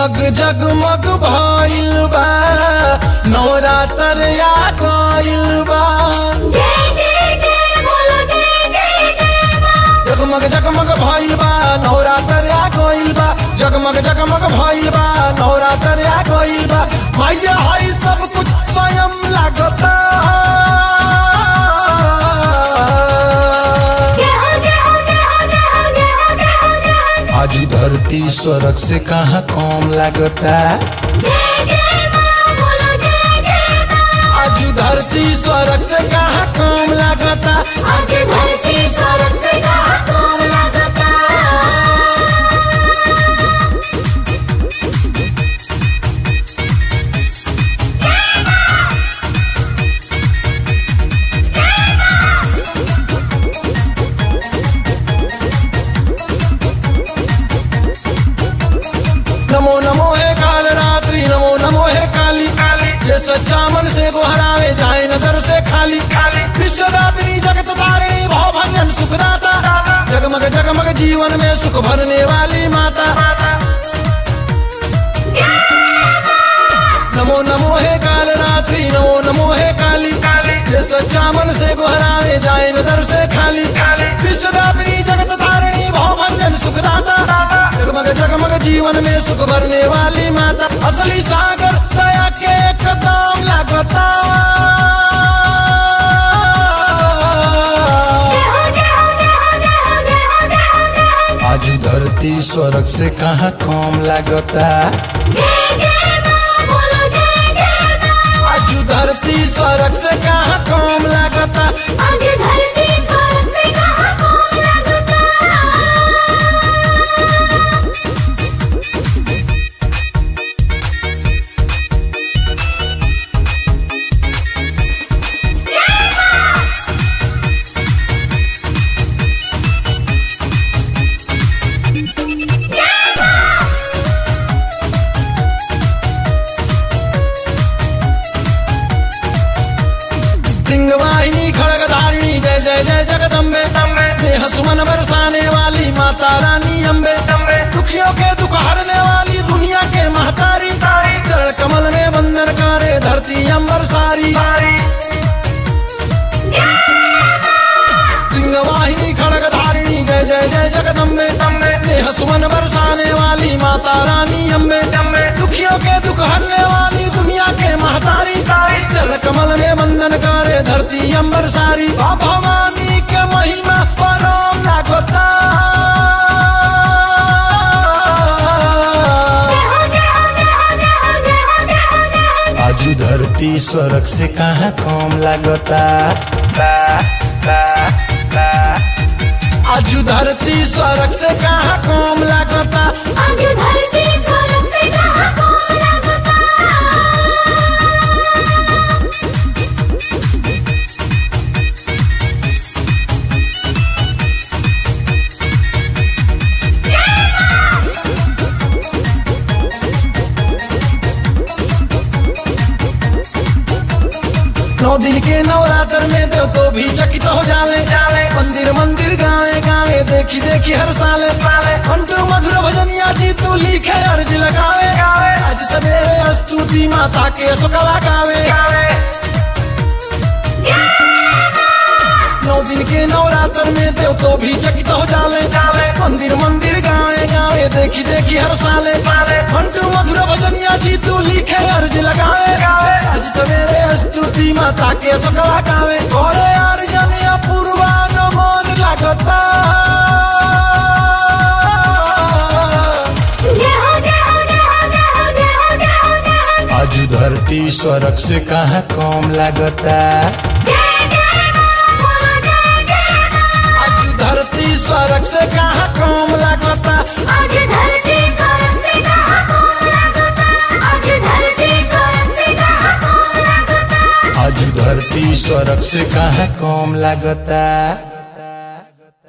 जगमग जगमग भइल बा नवरात्र आ गइल बा जय जय जय बोलो जय जय जय माँ जगमग जगमग भइल बा नवरात्र आ गइल बा जगमग जगमग भइल बा नवरात्र आ गइल बा मैया हई सब कुछ स्वयं लागता जय हो जय हो जय हो जय हो जय हो जय हो जय हो आज धरती स्वर्ग से कहाँ कम लागता जय जय माँ बोलो जय जय माँ आज धरती स्वर्ग से कहाँ कम लागता आज धरती स्वर्ग से कहाँ कम लगता नमो नमो है काल रात्रि नमो नमो है काली काली ये सच्चा मन से गोहरावे जाए नजर से खाली खाली विश्वव्यापिनी जगत तारिणी भाव भंजन सुखदाता जगमग जगमग जीवन में सुख भरने वाली माता नमो नमो है काल रात्रि नमो नमो है काली काली ये सच्चा मन से गोहरावे जाए नजर से खाली खाली विश्वव्यापिनी जगत तारिणी भाव भंजन सुखदाता जगमग जगमग जीवन में सुख भरने वाली माता असली सागर दया के कदम लागता जय हो जय हो जय हो जय हो जय हो जय हो जय हो आज धरती स्वर्ग से कहाँ कम लागता जय जय माँ बोलो जय जय माँ आज धरती स्वर्ग से कहाँ कम लागता आज धरती स्वर्ग से कहाँ कम लगता सिंहवाहिनी खड़ग धारिणी जय जय जय जगदम्बे नेह सुमन बरसाने वाली माता रानी अम्बे दुखियों के दुख हरने वाली दुनिया के महतारी चरण कमल में बंधन करे धरती अंबर सारी सिंहवाहिनी खड़ग धारिणी जय जय जय जगदम्बे नेह सुमन बरसाने वाली माता रानी अम्बे दुखियों के दुख हरने वाली दुनिया के महतारी चल कमल में बंधन करे धरती अंबर सारी बा भवानी के महिमा परम लागता जय हो जय हो जय हो जय हो जय हो जय हो जय हो आज धरती स्वर्ग से कहाँ कम लागता आज धरती स्वर्ग से कहाँ कम लागता आज धरती स्वर्ग से कहाँ कम लगता नौ दिन के नवरात्र में देव तो भी चकित हो जाले मंदिर मंदिर गावे गावे देखी देखी हर साल अंटू मधुर भजनिया जी तू लिखे अर्ज लगावे आज सवेरे स्तुति माता के सुकला गावे नौ दिन के नवरात्र में देव तो भी चकित हो जाले मंदिर मंदिर गावे गावे देखी देखी हर साले अंटू मधुर भजनिया जी तू लिखे अर्ज लगावे आज सवेरे स्तुति माता के सकला गावे गोरे अर्जनिया पूर्वान मन लागता जय हो जय हो जय हो जय हो जय हो जय हो जय हो आज धरती स्वर्ग से कहाँ कम लागता जय जय माँ बोलो जय जय माँ आज धरती स्वर्ग से कहाँ कम लागता आज धरती स्वर्ग से कहाँ कम लगता आज धरती स्वर्ग से कहाँ कम लगता आज धरती स्वर्ग से कहाँ कम लागता